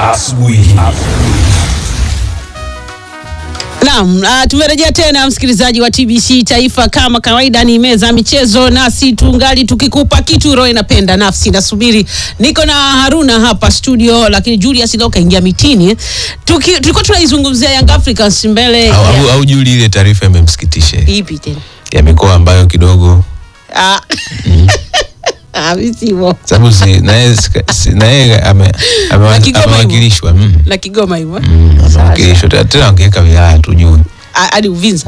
asubuhi hii. Naam, uh, tumerejea tena msikilizaji wa TBC Taifa, kama kawaida ni meza ya michezo, nasi tungali tukikupa kitu roho inapenda, nafsi nasubiri. Niko na Haruna hapa studio, lakini Julius leo kaingia mitini. Tuki, tulikuwa tunaizungumzia Young Africans mbele au, au, ya au Juli ile taarifa imemsikitisha ipi tena? ya mikoa ambayo kidogo Ah. Ah, mimi simo. sababu si naye sika- si- naye ame- ame- Na Kigoma amewakilishwa mm. La Kigoma hivyo. eh? Mm, amewakilishwa Tena- tena angeweka wilaya tujue Ah, hadi Uvinza.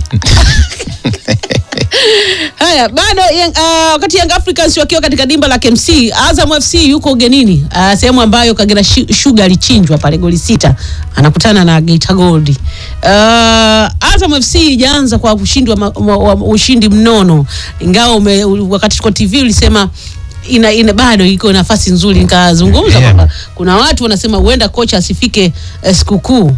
Haya, bado Young- ah, wakati Young Africans wakiwa katika dimba la KMC, Azam FC yuko ugenini, ah, sehemu ambayo Kagera Shi- Sugar alichinjwa pale goli sita, anakutana na Geita Gold. Uh, Azam FC ijaanza kwa ushindi wa, ma- wa, wa, ushindi mnono, ingawa ume, u- wakati tuko TV ulisema ina, ina bado iko nafasi nzuri, nikazungumza Yeah. kwamba kuna watu wanasema huenda kocha asifike eh, sikukuu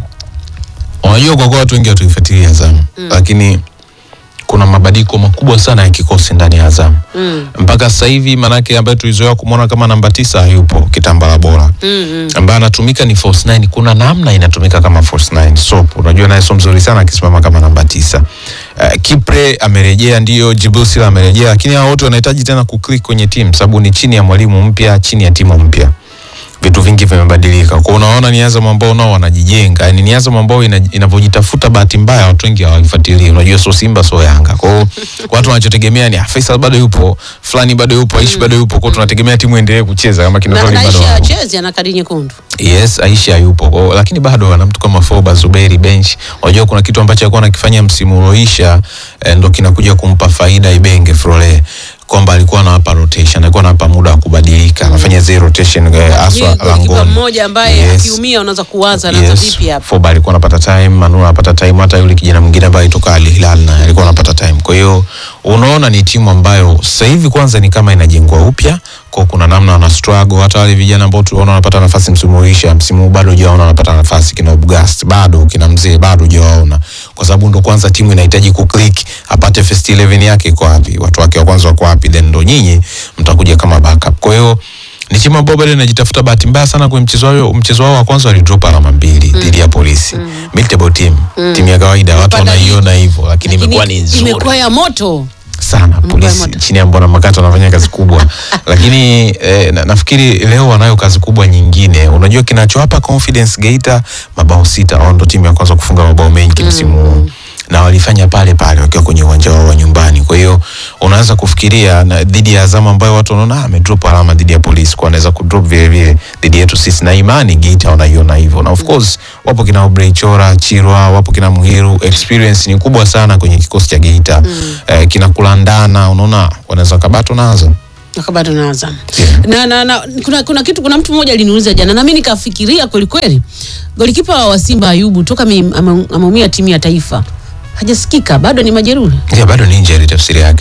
unajua kwa kuwa watu wengi watuifuatilia Azam lakini kuna mabadiliko makubwa sana ya kikosi ndani ya Azam mm. mpaka sasa hivi manake ambaye tulizoea kumwona kama namba tisa hayupo kitambala bora Mm, mm. ambaye anatumika ni false nine. Kuna namna inatumika kama false nine. Sop unajua naye sio mzuri sana akisimama kama namba tisa. Uh, Kipre amerejea, ndio Jibusila amerejea, lakini hao wote wanahitaji tena kuclick kwenye timu, sababu ni chini ya mwalimu mpya, chini ya timu mpya vitu vingi vimebadilika. Kwa unaona ni Azam ambao nao wanajijenga, yani ni Azam ambao ina- inavyojitafuta, bahati mbaya watu wengi hawaifuatilii. Unajua sio Simba sio Yanga, kwa hiyo watu wanachotegemea ni ah, Faisal bado yupo, fulani bado yupo, Aishi bado yupo, kwa hiyo tunategemea timu endelee kucheza kama kina na Tony bado naisha wapo. chezi ana kadi nyekundu Yes, Aisha yupo Kwa- lakini bado ana mtu kama Foba Zuberi bench. Unajua kuna kitu ambacho alikuwa anakifanya msimu ulioisha eh, ndo kinakuja kumpa faida Ibenge Frole kwamba alikuwa anawapa rotation, alikuwa anawapa muda wa kubadilika, anafanya zero rotation eh, aswa Ni golikipa langoni. mmoja ambaye Yes. akiumia unaweza kuwaza anaanza Yes, vipi hapa Foba alikuwa anapata time, Manula anapata time, hata yule kijana mwingine ambaye alitoka Al Hilal naye alikuwa anapata time. Kwa hiyo unaona ni timu ambayo sasa hivi kwanza ni kama inajengwa upya, kwa kuna namna wana struggle. Hata wale vijana ambao tunaona wanapata nafasi msimu ulisha, msimu huu bado hujawaona wanapata nafasi, kina Ubgast bado, kina Mzee bado hujawaona, kwa sababu ndo kwanza timu inahitaji kuclick, apate first 11 yake iko wapi, watu wake wa kwanza wako wapi, then ndo nyinyi mtakuja kama backup. Kwa hiyo ni timu ambayo bado inajitafuta. Bahati mbaya sana kwenye mchezo wao, mchezo wao wa kwanza walidrop alama mbili dhidi ya Polisi Mid-table team, timu ya kawaida, watu Imepanda wanaiona hivyo, lakini Lakini imekuwa ni nzuri imekuwa ya moto sana. Polisi moto. chini ya Mbwana Makato wanafanya kazi kubwa, lakini eh, na, nafikiri leo wanayo kazi kubwa nyingine. Unajua kinachowapa confidence Geita, mabao sita, wao ndo timu ya kwanza kufunga mabao mengi msimu huu na walifanya pale pale wakiwa kwenye uwanja wao wa nyumbani. Kwa hiyo unaweza kufikiria na dhidi ya Azam ambayo watu wanaona ah, amedrop alama dhidi ya Polisi, kwa anaweza kudrop vile vile dhidi yetu sisi, na imani Geita wanaiona hivyo, na of course wapo kina Obrey Chora, Chirwa, wapo kina Muhiru, experience ni kubwa sana kwenye kikosi cha Geita eh, kina kulandana, unaona wanaweza kabato na Azam. bado na Azam Yeah. na, na, na kuna, kuna kitu kuna mtu mmoja aliniuliza jana na mimi nikafikiria kweli kweli golikipa wa Simba Ayubu toka ame- ame- ameumia timu ya taifa hajasikika bado ni majeruhi Yeah, bado ni injury tafsiri yake.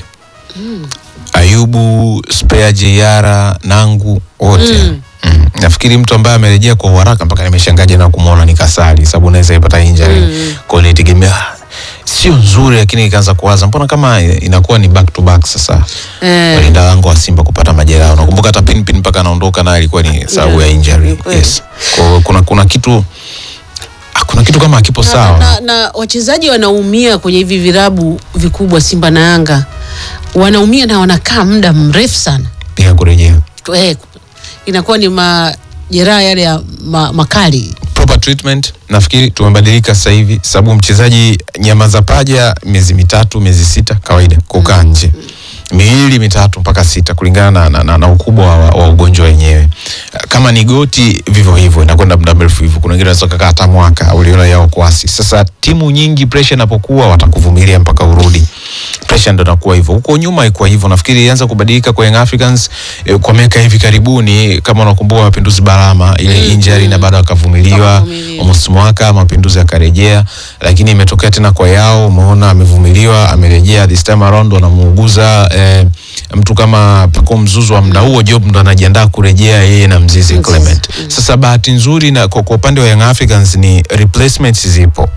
Ayubu, Spea Jeyara, Nangu wote. Mm. Mm. Nafikiri mtu ambaye amerejea kwa haraka mpaka nimeshangaa jana kumwona ni Kasali sababu unaweza ipata injury. Kwa hiyo nilitegemea sio nzuri lakini ikaanza kuwaza mbona kama inakuwa ni back to back sasa. Eh. Walinda lango wa Simba kupata majeraha. Unakumbuka hata Pinpin mpaka anaondoka naye ilikuwa ni sababu ya Yeah, injury. ni kweli. Yes. Kwa hiyo kuna kuna kitu ah, kuna kitu kama hakipo sawa. na, na wachezaji wanaumia kwenye hivi virabu vikubwa Simba na Yanga wanaumia na wanakaa muda mrefu sana Pia kurejea. eh, inakuwa ni majeraha yale ya ma, makali proper treatment nafikiri tumebadilika sasa hivi sababu mchezaji nyama za paja miezi mitatu miezi sita kawaida kukaa nje miwili mitatu mpaka sita kulingana na, na, na, na ukubwa wa, wa ugonjwa wenyewe kama ni goti vivyo hivyo inakwenda muda mrefu hivyo kuna wengine wanaweza kukaa hata mwaka uliona yao kwasi sasa timu nyingi pressure inapokuwa watakuvumilia mpaka urudi pressure ndo inakuwa hivyo huko nyuma haikuwa hivyo nafikiri ilianza kubadilika kwa Young Africans eh, kwa miaka hivi karibuni kama unakumbuka mapinduzi Balama ile injury na baada akavumiliwa Wakavumilia. almost mwaka mapinduzi yakarejea, lakini imetokea tena kwa yao, umeona amevumiliwa, amerejea this time around, wanamuuguza eh, mtu kama Paco Mzuzu wa muda huo, Job ndo anajiandaa kurejea yeye na Mzizi Mzizi, Clement. mm. Sasa bahati nzuri na kwa, kwa upande wa Young Africans ni replacements zipo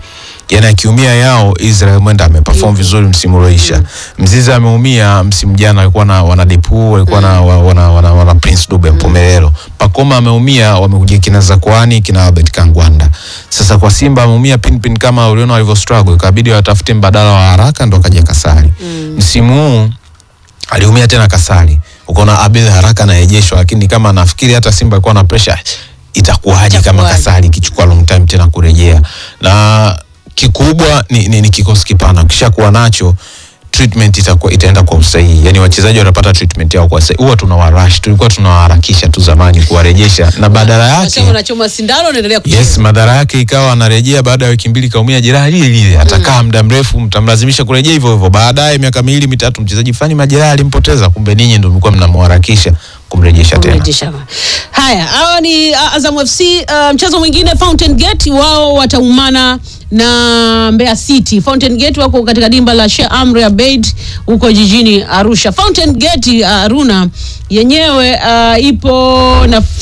yani akiumia yao Israel mwenda ameperform vizuri msimu ulioisha. Mzizi ameumia msimu jana, alikuwa na wana Depu walikuwa na wa- wana, wana, wana Prince Dube Mpomelelo. Pakoma ameumia, wamekuja kina Zakwani kina Albert Kangwanda. Sasa kwa Simba ameumia Pinpin kama uliona walivyo struggle, ikabidi watafute mbadala wa haraka, ndo akaja Kasari. Msimu huu aliumia tena Kasari, ukaona Abel haraka anarejeshwa, lakini kama nafikiri hata Simba alikuwa na pressure, itakuwaje kama Itakuwaje? Kasari ikichukua long time tena kurejea? Na kikubwa ni, ni, ni kikosi kipana, ukishakuwa nacho treatment itakuwa itaenda kwa usahihi, yani wachezaji watapata treatment yao kwa usahihi. Huwa tunawarush, tulikuwa tunawaharakisha tu zamani kuwarejesha, na badala yake Unasema unachoma sindano unaendelea kucheza. Yes, madhara yake ikawa anarejea baada ya wiki mbili kaumia jeraha lile lile, atakaa muda mrefu, mtamlazimisha kurejea hivyo hivyo. Baadaye miaka miwili mitatu, mchezaji fulani majeraha alimpoteza, kumbe ninyi ndio mlikuwa mnamharakisha kumrejesha tena. Kumrejesha. Haya, hawa ni uh, Azam FC. Uh, mchezo mwingine Fountain Gate wao wataumana na Mbeya City. Fountain Gate wako katika dimba la Sheikh Amri Abeid huko jijini Arusha. Fountain Gate uh, Aruna yenyewe uh, ipo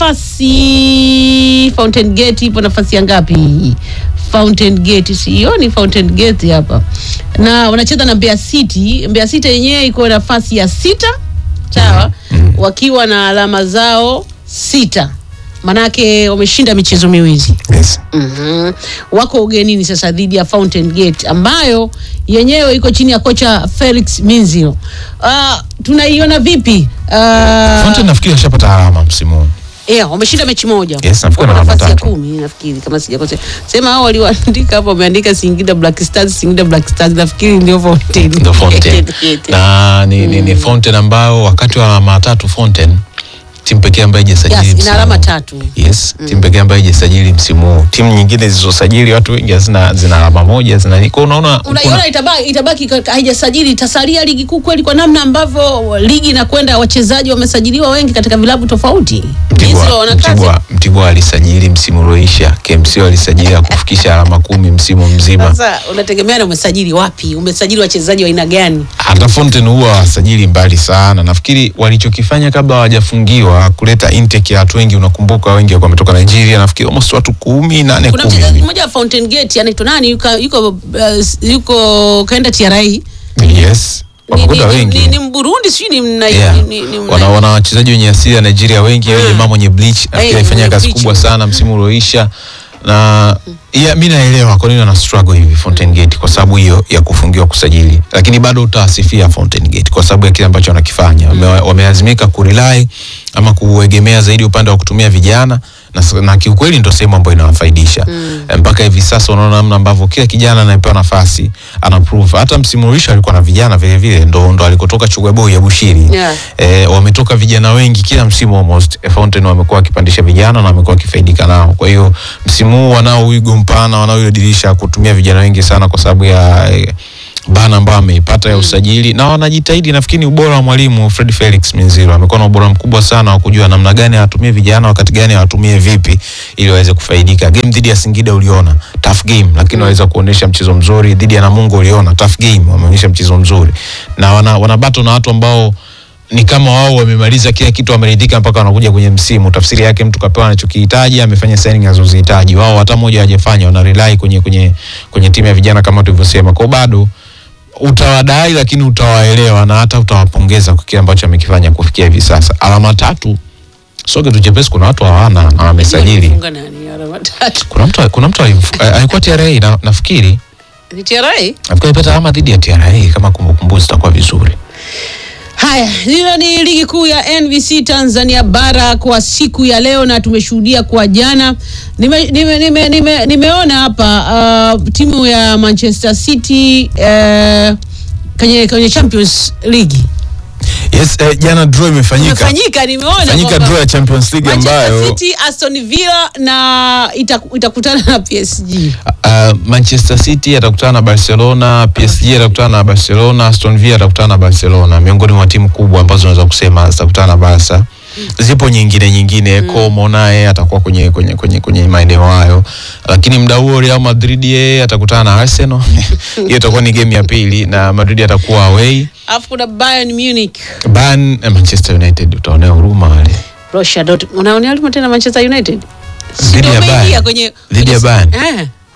nafasi Fountain Gate ipo nafasi ya ngapi? Fountain Gate sioni Fountain Gate hapa, na wanacheza na Mbeya City. Mbeya City yenyewe iko nafasi ya sita sawa, wakiwa na alama zao sita, manake wameshinda michezo miwili. Yes. Mhm. Wako ugenini sasa dhidi ya Fountain Gate ambayo yenyewe iko chini ya kocha Felix Minziro. Uh, tunaiona vipi? Uh, Fountain nafikiri ashapata alama msimu huu. yeah, wameshinda mechi moja. Yes, nafikiri Wako wana nafasi ya matatu. kumi nafikiri kama sijakosea. Sema hao walioandika hapo wameandika Singida Black Stars, Singida Black Stars nafikiri ndio Fountain. Ndio Fountain. Gate. na ni, ni, ni Fountain ambao wakati wa alama tatu Fountain timu pekee ambayo haijasajili Yes, ina msimu alama huu. tatu. Yes, timu pekee ambayo haijasajili msimu huu. Timu nyingine zilizosajili watu wengi hazina zina alama moja, zina nini. Kwa unaona kuna- unaiona itabaki, itabaki ka- haijasajili itasalia ligi kuu kweli, kwa namna ambavyo ligi inakwenda, wachezaji wamesajiliwa wengi katika vilabu tofauti. Misri Mtibwa, wana kazi. Mtibwa, Mtibwa alisajili msimu ulioisha, KMC walisajili ya kufikisha alama kumi msimu mzima. Sasa unategemea na umesajili wapi, umesajili wachezaji wa aina gani? Hata Fountain huwa wasajili mbali sana. Nafikiri walichokifanya kabla hawajafungiwa kuleta intake ya watu wengi, unakumbuka wengi walikuwa wametoka Nigeria, nafikiri almost watu kumi nane Kuna kumi mchezaji hivi. mmoja wa Fountain Gate anaitwa nani, yuko yuko, uh, yuko kaenda TRA Yes, ni, ni, wamekuta ni, wengi ni, ni Mburundi sijui ni mna, Yeah. ni, ni, ni mna- wana, wana wachezaji wenye asili ya Nigeria wengi mm. jamaa mwenye bleach nafikiri Eh, alifanya mwenye kazi bleach. kubwa sana msimu ulioisha na yeah, mi naelewa kwa nini wana struggle hivi Fountain Gate kwa sababu hiyo ya kufungiwa kusajili, lakini bado utawasifia Fountain Gate kwa sababu ya kile ambacho wanakifanya. Wame, wamelazimika kurely ama kuegemea zaidi upande wa kutumia vijana na, s- na kiukweli ndo sehemu ambayo inawafaidisha Eh, mpaka hivi sasa unaona namna ambavyo kila kijana anayepewa nafasi ana prove. Hata msimu ulisha alikuwa na vijana vile vile, ndo ndo alikotoka Chugweboy ya Bushiri Yeah. eh, wametoka vijana wengi kila msimu almost eh, Fountain wamekuwa wakipandisha vijana na wamekuwa wakifaidika nao. Kwa hiyo msimu huu wanao wigo mpana, wanao ile dirisha kutumia vijana wengi sana kwa sababu ya eh, bana ambayo ameipata ya usajili na wanajitahidi. Nafikiri ni ubora wa mwalimu Fred Felix Minziro, amekuwa na ubora mkubwa sana wa kujua namna gani awatumie vijana, wakati gani awatumie vipi ili waweze kufaidika. Game dhidi ya Singida uliona tough game, lakini waweza kuonesha mchezo mzuri. Dhidi ya Namungo uliona tough game, wameonyesha mchezo mzuri na wana, wana battle na watu ambao ni kama wao wamemaliza kila kitu, wameridhika mpaka wanakuja kwenye msimu. Tafsiri yake mtu kapewa anachokihitaji, amefanya signing anazozihitaji. Wao hata moja hawajafanya, wana rely kwenye kwenye kwenye timu ya vijana kama tulivyosema. Kwa bado utawadai, lakini utawaelewa na hata utawapongeza kwa kile ambacho amekifanya kufikia hivi sasa. Alama tatu sio kitu chepesi. Kuna watu hawana na wamesajili. Walifunga nani alama tatu? Kuna mtu kuna mtu alimfu- eh, alikuwa TRA na, nafikiri Ni TRA? nafikiri alipata alama dhidi ya TRA kama kumbukumbu zitakuwa vizuri. Haya, hilo ni ligi kuu ya NBC Tanzania bara kwa siku ya leo, na tumeshuhudia kwa jana. Nime, nime, nime, nime, nimeona hapa uh, timu ya Manchester City uh, kwenye, kwenye Champions League Yes, eh, jana draw imefanyika. imefanyika, nimeona Fanyika kwamba draw ya Champions League Manchester ambayo City, Aston Villa na ita- itakutana na PSG. Uh, Manchester City atakutana na Barcelona, PSG atakutana na Barcelona, Aston Villa atakutana na Barcelona, miongoni mwa timu kubwa ambazo unaweza kusema zitakutana na Barca. Zipo nyingine nyingine, Como naye atakuwa kwenye kwenye kwenye, kwenye maeneo hayo, lakini muda huo Real Madrid yeye atakutana na Arsenal. Hiyo itakuwa ni game ya pili na Madrid atakuwa away. Alafu kuna Bayern Munich, Bayern eh, Manchester United utaonea huruma wale. Borussia Dortmund. Unaonea huruma tena Manchester United? Dhidi ya Ndio umeingia Bayern. kwenye Dhidi ya kwenye- Bayern. Eh.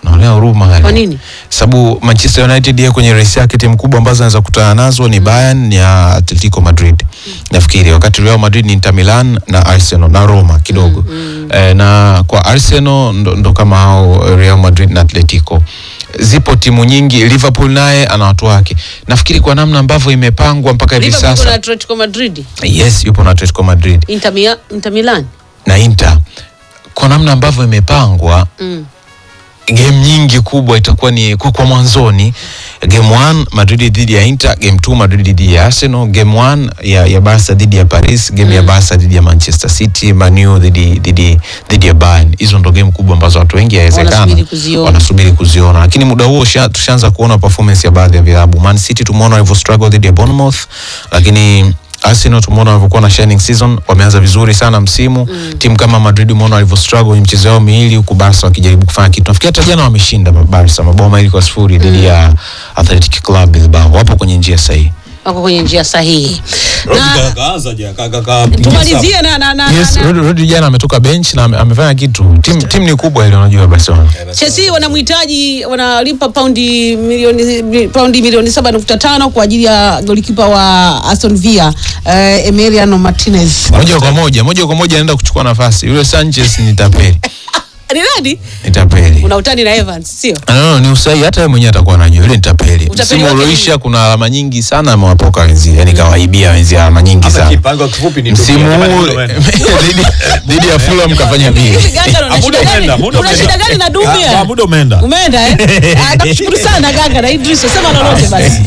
naonea huruma yani. Kwa nini? Sababu Manchester United yeye kwenye race yake timu kubwa ambazo anaweza kukutana nazo ni Bayern ni ya Atletico Madrid. Nafikiri wakati Real Madrid ni Inter Milan na Arsenal na Roma kidogo. Eh, na kwa Arsenal ndo, ndo kama hao Real Madrid na Atletico. Zipo timu nyingi, Liverpool naye ana watu wake. Nafikiri kwa namna ambavyo imepangwa mpaka hivi Liverpool na sasa. Atletico Madrid, Yes, yupo na Atletico Madrid Inter, Mia- Inter Milan. na Inter. Kwa namna ambavyo imepangwa Mm. game nyingi kubwa itakuwa ni kwa, kwa mwanzoni game 1 Madrid dhidi ya Inter, game 2 Madrid dhidi ya Arsenal, game 1 ya, ya Barca dhidi ya Paris, game ya Barca dhidi ya Manchester City, Manu dhidi dhidi dhidi ya Bayern. Hizo ndo game kubwa ambazo watu wengi yawezekana Wanasubiri kuziona. wanasubiri kuziona, lakini muda huo sha- tushaanza kuona performance ya baadhi ya vilabu. Man City tumeona walivyo struggle dhidi ya Bournemouth, lakini Arsenal tumeona walivyokuwa na shining season, wameanza vizuri sana msimu. Timu kama Madrid umeona walivyo struggle kwenye michezo yao miwili, huku Barca wakijaribu kufanya kitu. Nafikiri hata jana wameshinda Barca mabao mawili kwa sifuri dhidi ya Athletic Club Bilbao. Wapo kwenye njia sahihi. Wako kwenye njia sahihi. Rodi Na ka- kaanza je, ka- ka- ka- tumalizie na na na, Yes, na, na. Rodi Rodi jana ametoka bench na ame- amefanya kitu. Timu timu ni kubwa ile unajua Barcelona. Chelsea wanamhitaji wanalipa paundi milioni mi- paundi milioni 7.5 kwa ajili ya golikipa wa Aston Villa eh, Emiliano Martinez. Moja kwa moja, moja kwa moja anaenda kuchukua nafasi. Yule Sanchez ni tapeli. Ni nani? Ni tapeli. Una utani na Evans, sio? No, no, ni usahi hata yeye mwenyewe atakuwa anajua yule ni tapeli. Utapeli Msimu wake ulioisha kuna alama nyingi sana amewapoka wenzie, yani kawaibia wenzie alama nyingi Hapa sana. kipango kifupi ni Msimu Dunia, huu jamani, muda dhidi dhidi ya Fulham kafanya Hivi vile. Ganga una Ah, muda shida umeenda, gani? muda Una umeenda. shida gani na Ah, Dumbia? ah, muda umeenda. Umeenda eh? Ah, Nakushukuru sana Ganga na Idris, sema lolote basi.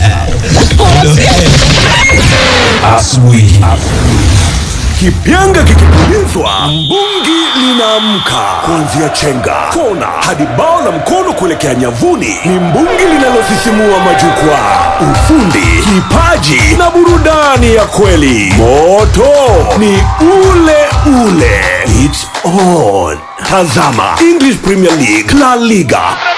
Asubuhi. Kipyanga kikipulizwa, mbungi linaamka. Kuanzia chenga, kona hadi bao la mkono kuelekea nyavuni, ni mbungi linalosisimua majukwaa. Ufundi, kipaji na burudani ya kweli. Moto ni ule ule. It's on. Tazama English Premier League, La Liga